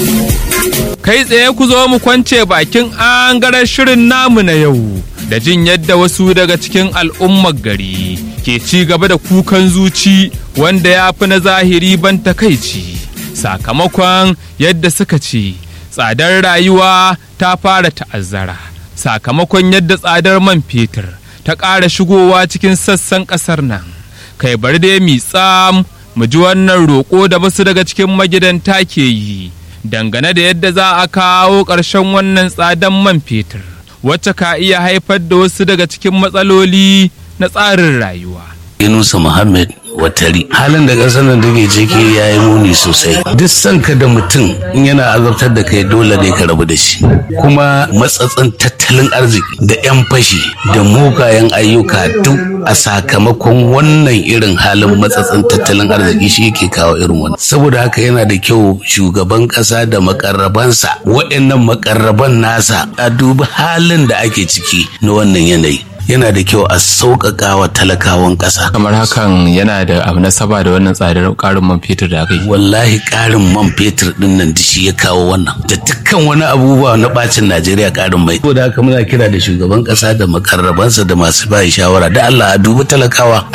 Kai tsaye ku zo mu kwance bakin angaren shirin namu na yau da jin yadda wasu daga cikin al'ummar gari ke ci gaba da kukan zuci wanda ya fi na zahiri ban takaici sakamakon yadda suka ce tsadar rayuwa ta fara ta'azzara sakamakon yadda tsadar man fetur ta ƙara shigowa cikin sassan ƙasar nan kai bari dai mi tsam mu ji wannan roƙo da wasu daga cikin magidanta ke yi dangane da yadda za a kawo ƙarshen wannan tsadan man fetur wacce ka iya haifar da wasu daga cikin matsaloli na tsarin rayuwa. Yunusa Muhammad Watari. Halin da ƙasar nan take ciki ya yi muni sosai. Duk sanka da mutum in yana azabtar da kai dole ne ka rabu da shi. Kuma matsatsin tattalin arziki da 'yan fashi da mugayen ayyuka duk a sakamakon wannan irin halin matsatsin tattalin arziki shi yake kawo irin wannan. Saboda haka yana da kyau shugaban ƙasa da makarrabansa waɗannan makarraban nasa a dubi halin da ake ciki na wannan yanayi. yana da kyau a sauƙaƙa wa talakawan ƙasa. kamar hakan yana da abu na saba da wannan tsadar ƙarin man fetur da aka yi wallahi ƙarin man fetur ɗin nan da shi ya kawo wannan da dukkan wani abubuwa na ɓacin najeriya ƙarin mai ko da haka muna kira da shugaban ƙasa da makarrabansa da masu bayi shawara da allah a dubi talakawa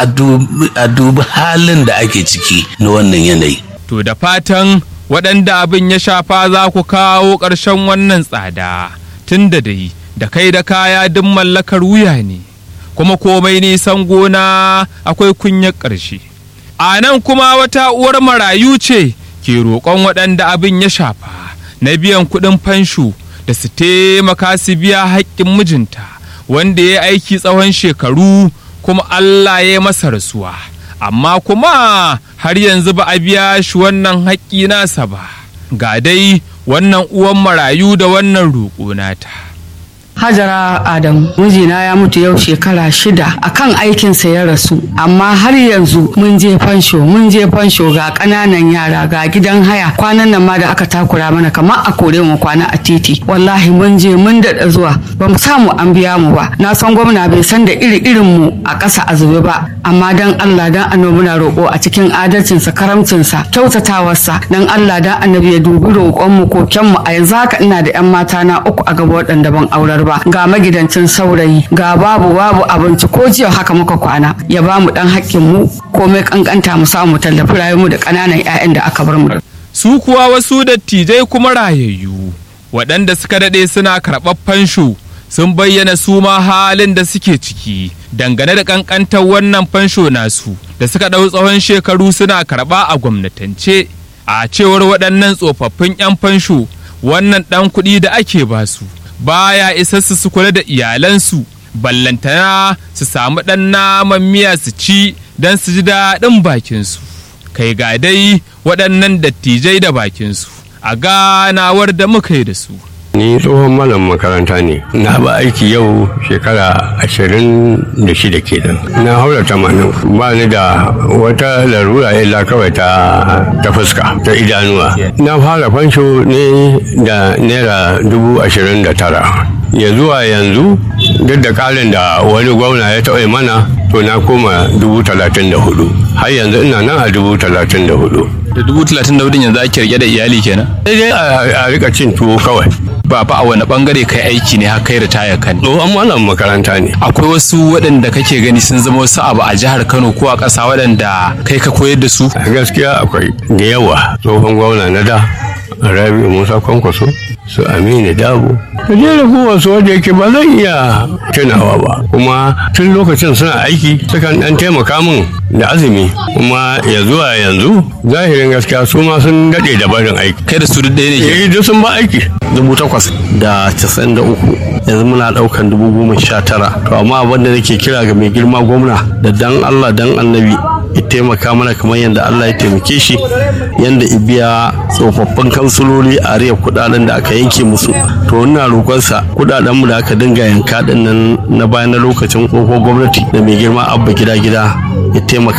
a dubi halin da ake ciki na wannan yanayi to da fatan waɗanda abin ya shafa za ku kawo ƙarshen wannan tsada tun da dai da kai da kaya duk mallakar wuya ne kuma komai nisan gona akwai kunyar ƙarshe a nan kuma wata uwar marayu ce ke roƙon waɗanda abin ya shafa na biyan kuɗin fansho da su taimaka su biya haƙƙin mijinta wanda ya aiki tsawon shekaru kuma Allah ya masa rasuwa amma kuma har yanzu ba a biya shi wannan haƙƙi nasa ba ga dai wannan uwan marayu da wannan roƙo nata. Hajara Adamu mijina ya mutu yau shekara shida akan aikinsa ya rasu amma har yanzu mun je fansho mun je fansho ga ƙananan yara ga gidan haya kwanan nan ma da aka takura mana kamar a kore mu kwana a titi wallahi mun je mun daɗa zuwa ba mu samu an biya mu ba na san gwamna bai san da iri irin mu a ƙasa a zube ba amma dan Allah dan annabi muna roƙo a cikin adalcinsa karamcinsa kyautatawarsa dan Allah dan annabi ya dubi roƙon mu koken mu a yanzu haka ina da 'yan mata na uku a gaba waɗanda ban aurar ba ba ga magidancin saurayi ga babu babu abinci ko jiya haka muka kwana ya ba mu dan hakkin mu komai kankanta mu samu tallafi rayuwar da ƙananan 'ya'yan da aka bar mu su kuwa wasu dattijai kuma rayayyu waɗanda suka daɗe suna karɓar fansho sun bayyana su ma halin da suke ciki dangane da kankantar wannan fansho nasu da suka ɗau tsawon shekaru suna karɓa a gwamnatance a cewar waɗannan tsofaffin 'yan fansho wannan ɗan kuɗi da ake basu baya isa su su kula da iyalansu ballantana su samu ɗan naman miya su ci don su ji daɗin bakinsu kai ga dai waɗannan dattijai da bakinsu a ganawar da muka yi da su ni tsohon malam makaranta ne na ba aiki yau shekara ashirin da shida kenan na haura tamanin ba ni da wata larura illa kawai ta ta fuska ta idanuwa na fara fansho ne da naira dubu ashirin da tara ya zuwa yanzu duk da karin da wani gwamna ya taɓa mana to na koma dubu talatin da hudu har yanzu ina nan a dubu talatin da hudu da dubu talatin da hudun yanzu ake rike da iyali kenan sai a rika cin tuwo kawai ba fa a wani bangare kai aiki ne har kai ritaya kan tsohon malam makaranta ne akwai wasu waɗanda kake gani sun zama wasu abu a jihar kano ko a ƙasa waɗanda kai ka koyar da su gaskiya akwai da yawa tsohon gwamna na da rabi musa kwankwaso su aminu dabo da jera wasu wanda yake ba zan iya tunawa ba kuma tun lokacin suna aiki sukan dan taimaka min da azumi kuma ya zuwa yanzu zahirin gaskiya su ma sun daɗe da barin aiki kai da su duk ɗaya ne ke eh duk sun ba aiki dubu takwas da casa'in da uku yanzu muna ɗaukan dubu goma sha tara to amma abin da nake kira ga mai girma gwamna da dan allah dan annabi ya taimaka mana kamar yadda Allah ya taimake shi yadda ibiya tsofaffin kansuloli a riya kudaden da aka yanke musu to ina roƙonsa kudaden mu da aka dinga yanka din nan na bayan na lokacin tsohon gwamnati da mai girma abba gida gida ya taimaka